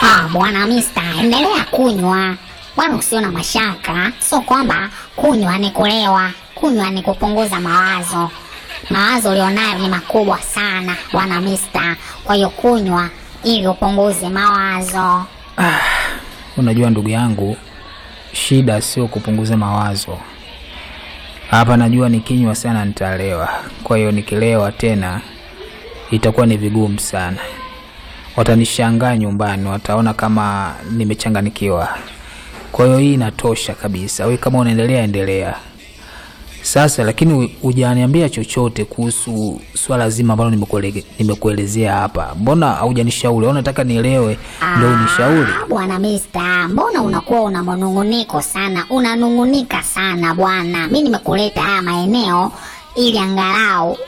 Ah, bwana Mista, endelea kunywa bwana, usio na mashaka. Sio kwamba kunywa ni kulewa, kunywa ni kupunguza mawazo. Mawazo ulionayo ni makubwa sana bwana Mista, kwa hiyo kunywa ili upunguze mawazo. Unajua ndugu yangu, shida sio kupunguza mawazo hapa. Najua nikinywa sana nitalewa, kwa hiyo nikilewa tena itakuwa ni vigumu sana. Watanishangaa nyumbani, wataona kama nimechanganikiwa. Kwa hiyo hii inatosha kabisa. Wewe kama unaendelea endelea sasa, lakini hujaniambia chochote kuhusu swala zima ambalo nimekuele- nimekuelezea hapa. Mbona haujanishauri? Au unataka nielewe ndio unishauri? Ah, bwana Mista, mbona unakuwa una manunguniko sana, unanungunika sana bwana. Mi nimekuleta haya maeneo ili angalau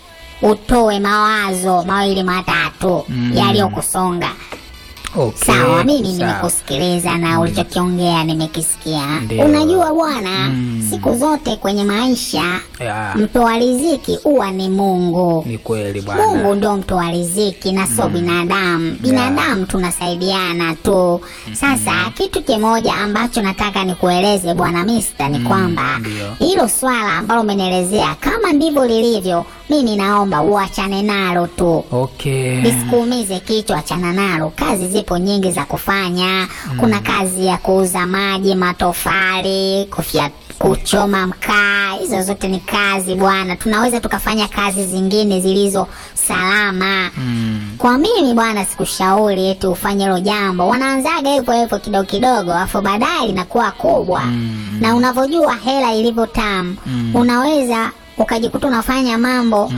utoe mawazo mawili matatu yaliyokusonga. Okay, Sawa, mimi sawa. nimekusikiliza na ulichokiongea nimekisikia. Ndio. Unajua bwana, siku zote kwenye maisha Ya, mtoa riziki huwa ni Mungu. ni kweli bwana. Mungu ndo mtoa riziki na sio binadamu. Binadamu tunasaidiana tu. Sasa kitu kimoja ambacho nataka nikueleze bwana Mista ni kwamba ndio. hilo swala ambalo umenielezea kama ndivyo lilivyo, mimi naomba uachane nalo tu. Okay. Nisikuumize kichwa, achana nalo. Kazi zipo nyingi za kufanya. Kuna kazi ya kuuza maji, matofali, kufya, kuchoma mkaa. Hizo zote ni kazi bwana. Tunaweza tukafanya kazi zingine zilizo salama. Kwa mimi bwana, sikushauri eti ufanye hilo jambo. Wanaanzaga hivyo hivyo kidogo kidogo, afu baadaye linakuwa kubwa. Na unavyojua hela ilivyo tamu, unaweza ukajikuta unafanya mambo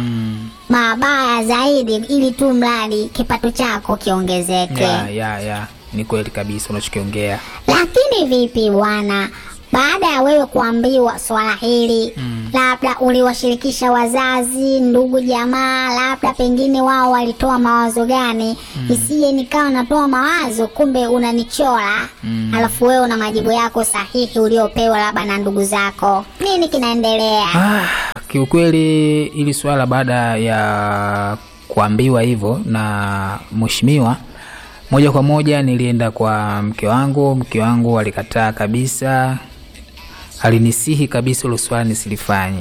mabaya zaidi ili tu mradi kipato chako kiongezeke. Ya, ya, ya. Ni kweli kabisa unachokiongea. Lakini vipi bwana, baada ya wewe kuambiwa swala hili labda uliwashirikisha wazazi, ndugu, jamaa, labda pengine wao walitoa mawazo gani? Isije nikawa natoa mawazo kumbe unanichora, alafu wewe una majibu yako sahihi uliopewa labda na ndugu zako. Nini kinaendelea? Ah, kiukweli hili swala baada ya kuambiwa hivyo na mheshimiwa, moja kwa moja nilienda kwa mke wangu. Mke wangu alikataa kabisa, alinisihi kabisa hilo swala nisilifanye.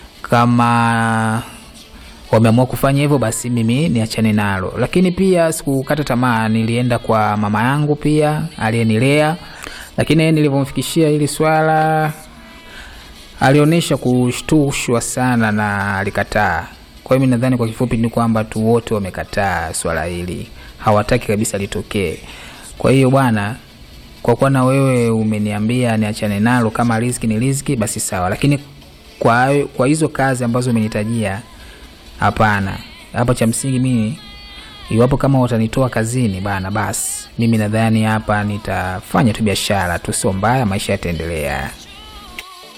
Kama wameamua kufanya hivyo, basi mimi niachane nalo. Lakini pia sikukata tamaa, nilienda kwa mama yangu pia aliyenilea, lakini yeye nilivyomfikishia hili swala alionyesha kushtushwa sana na alikataa. Kwa hiyo mi nadhani kwa kifupi ni kwamba tu wote wamekataa swala hili, hawataki kabisa litokee. Kwa hiyo bwana, kwa kuwa na wewe umeniambia niachane nalo, kama riziki ni riziki, basi sawa, lakini kwa, kwa hizo kazi ambazo umenitajia, hapana. Hapa cha msingi mimi iwapo kama watanitoa kazini bana, basi mimi nadhani hapa nitafanya tu biashara tu, sio mbaya, maisha yataendelea.